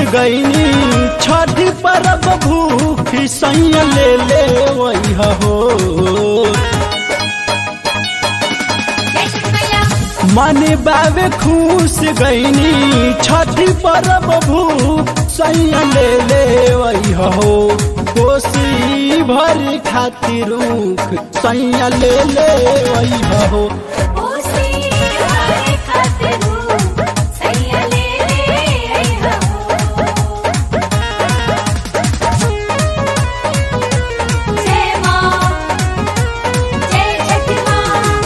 गईनी छठी परब भूख सैया ले ले वही हो जय श्री मैया मन बाबे खुश गईनी छठी परब भूख सैया ले ले वही हो कोसी भर खातिर रूख सैया ले ले वही हो ओसी हरे खातिर सैया ले ले हो जय मां जय छठी मां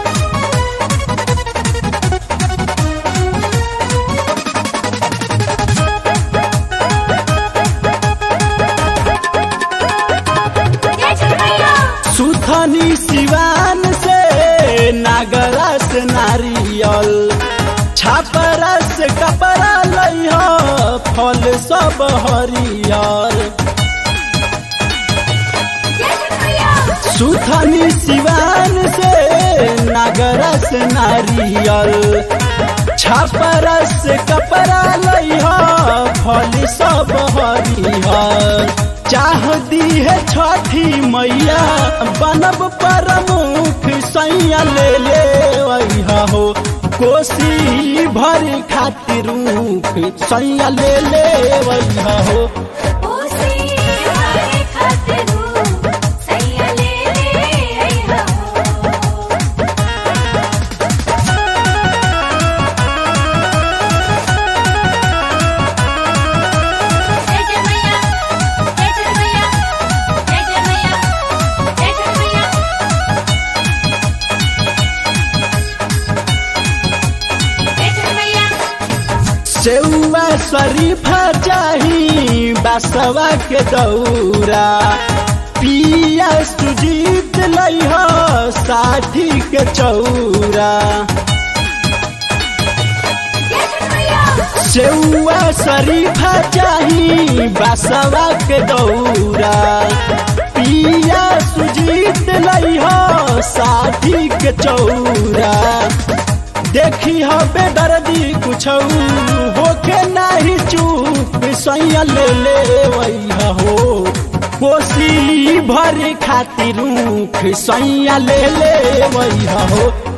जय छठी मैया सुथनी सिवान से नागरस नारियल छापरस कपड़ा लइह फल सब हरियर जय छठी मैया सुथनी सिवान से नागरस नारियल छापरस कपड़ा लइह फल सब हरियर चाह दी है छठी मैया बनब प्रमुख सैया ले ले वैहा हो कोसी भर खातिर रूख सैया ले ले वैहा हो ओसी हरे खातिर सैया ले ले हो जय जय मैया जय जय मैया जय जय मैया जय जय मैया जय जय मैया सेउआ शरीफा चाही बसवा के दौरा पिया सुजीत लइह साठी के चौरा जय जय मैया सेउआ शरीफा चाही बसवा के दौरा पिया सुजीत लइह साठी के चौरा देखी हो बेदर्दी कुछ होके नाही चूप सैया ले ले वैया हो कोसी भर खातिर रूख सैया ले ले वैया हो